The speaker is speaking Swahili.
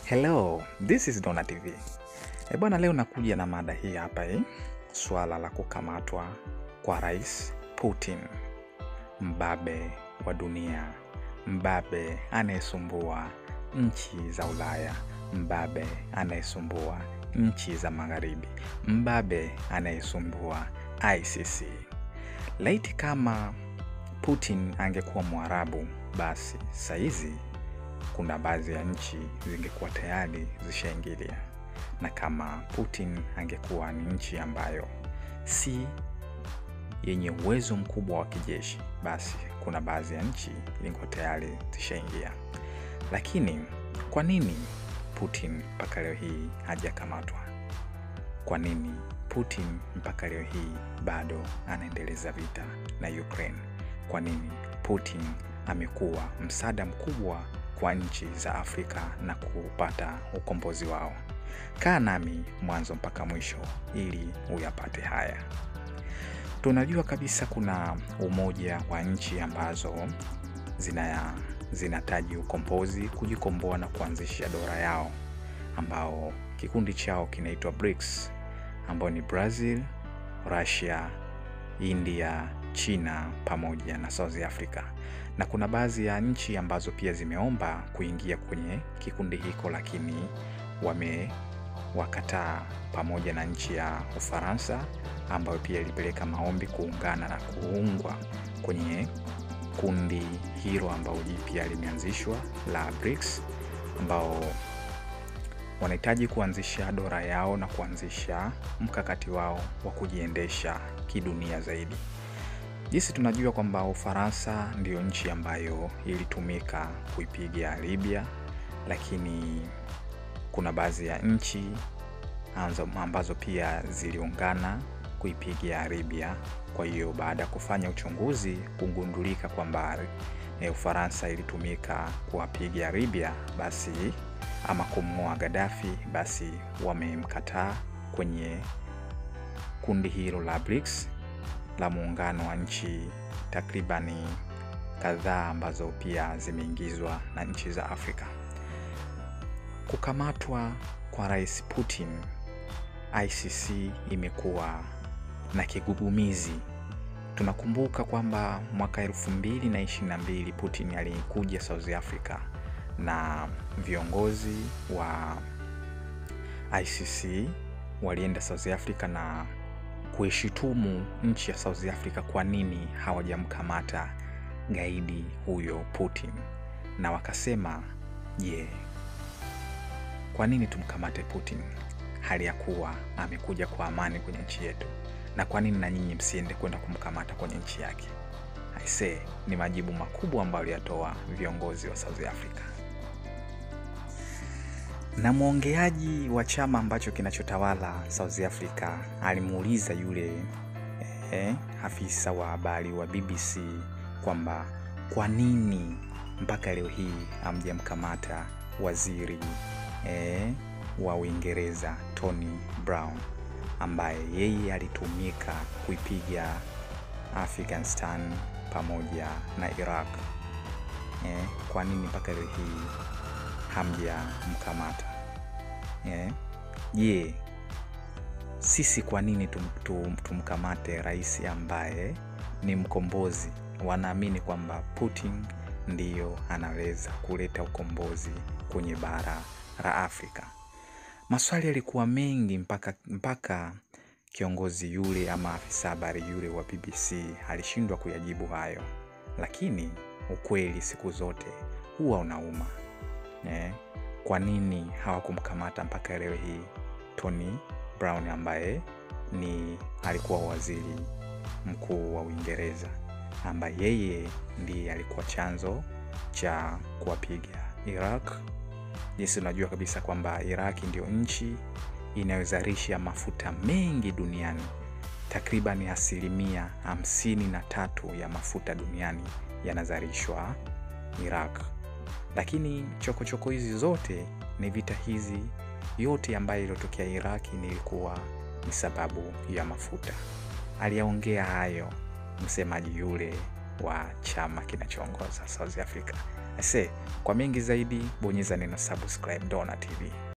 Hello, this is Dona TV. E bwana, leo nakuja na mada hii hapa eh, swala la kukamatwa kwa Rais Putin, mbabe wa dunia, mbabe anayesumbua nchi za Ulaya, mbabe anayesumbua nchi za Magharibi, mbabe anayesumbua ICC. Laiti kama Putin angekuwa Mwarabu, basi saizi kuna baadhi ya nchi zingekuwa tayari zishaingilia, na kama Putin angekuwa ni nchi ambayo si yenye uwezo mkubwa wa kijeshi, basi kuna baadhi ya nchi zingekuwa tayari zishaingia. Lakini kwa nini Putin mpaka leo hii hajakamatwa? Kwa nini Putin mpaka leo hii bado anaendeleza vita na Ukraine? Kwa nini Putin amekuwa msaada mkubwa kwa nchi za Afrika na kupata ukombozi wao? Kaa nami mwanzo mpaka mwisho ili uyapate haya. Tunajua kabisa kuna umoja wa nchi ambazo zina zinataji ukombozi, kujikomboa na kuanzisha dola yao, ambao kikundi chao kinaitwa BRICS, ambao ni Brazil, Russia, India, China pamoja na South Africa. Na kuna baadhi ya nchi ambazo pia zimeomba kuingia kwenye kikundi hiko, lakini wamewakataa, pamoja na nchi ya Ufaransa ambayo pia ilipeleka maombi kuungana na kuungwa kwenye kundi hilo ambao jipya limeanzishwa la BRICS, ambao wanahitaji kuanzisha dola yao na kuanzisha mkakati wao wa kujiendesha kidunia zaidi. Jinsi tunajua kwamba Ufaransa ndiyo nchi ambayo ilitumika kuipiga Libya, lakini kuna baadhi ya nchi ambazo pia ziliungana kuipiga Libya. Kwa hiyo baada ya kufanya uchunguzi kugundulika kwamba e, Ufaransa ilitumika kuwapiga Libya, basi ama kumng'oa Gaddafi, basi wamemkataa kwenye kundi hilo la BRICS la muungano wa nchi takribani kadhaa ambazo pia zimeingizwa na nchi za Afrika. Kukamatwa kwa Rais Putin, ICC imekuwa na kigugumizi. Tunakumbuka kwamba mwaka elfu mbili na ishirini na mbili Putin alikuja South Africa na viongozi wa ICC walienda South Africa na kuishitumu nchi ya South Africa kwa nini hawajamkamata gaidi huyo Putin, na wakasema je, yeah, kwa nini tumkamate Putin hali ya kuwa amekuja kwa amani kwenye nchi yetu, na kwa nini na nyinyi msiende kwenda kumkamata kwenye nchi yake? Aisee, ni majibu makubwa ambayo aliyatoa viongozi wa South Africa. Na mwongeaji wa chama ambacho kinachotawala South Africa alimuuliza yule eh, afisa wa habari wa BBC kwamba kwa nini mpaka leo hii hamjamkamata waziri eh, wa Uingereza Tony Brown ambaye yeye alitumika kuipiga Afghanistan pamoja na Iraq. Eh, kwa nini mpaka leo hii hamjamkamata? Je, yeah. Sisi kwa nini tum, tum, tumkamate rais ambaye ni mkombozi? Wanaamini kwamba Putin ndiyo anaweza kuleta ukombozi kwenye bara la Afrika. Maswali yalikuwa mengi mpaka, mpaka kiongozi yule ama afisa habari yule wa BBC alishindwa kuyajibu hayo, lakini ukweli siku zote huwa unauma eh. Kwa nini hawakumkamata mpaka leo hii Tony Brown ambaye ni alikuwa waziri mkuu wa Uingereza, ambaye yeye ndiye alikuwa chanzo cha kuwapiga Iraq. Jinsi unajua kabisa kwamba Iraq ndio nchi inayozalisha mafuta mengi duniani, takriban asilimia hamsini na tatu ya mafuta duniani yanazalishwa Iraq lakini chokochoko hizi zote ni vita hizi yote ambayo iliyotokea Iraki nilikuwa ni sababu ya mafuta. Aliyaongea hayo msemaji yule wa chama kinachoongoza South Africa. Ase, kwa mengi zaidi bonyeza neno subscribe Dona TV.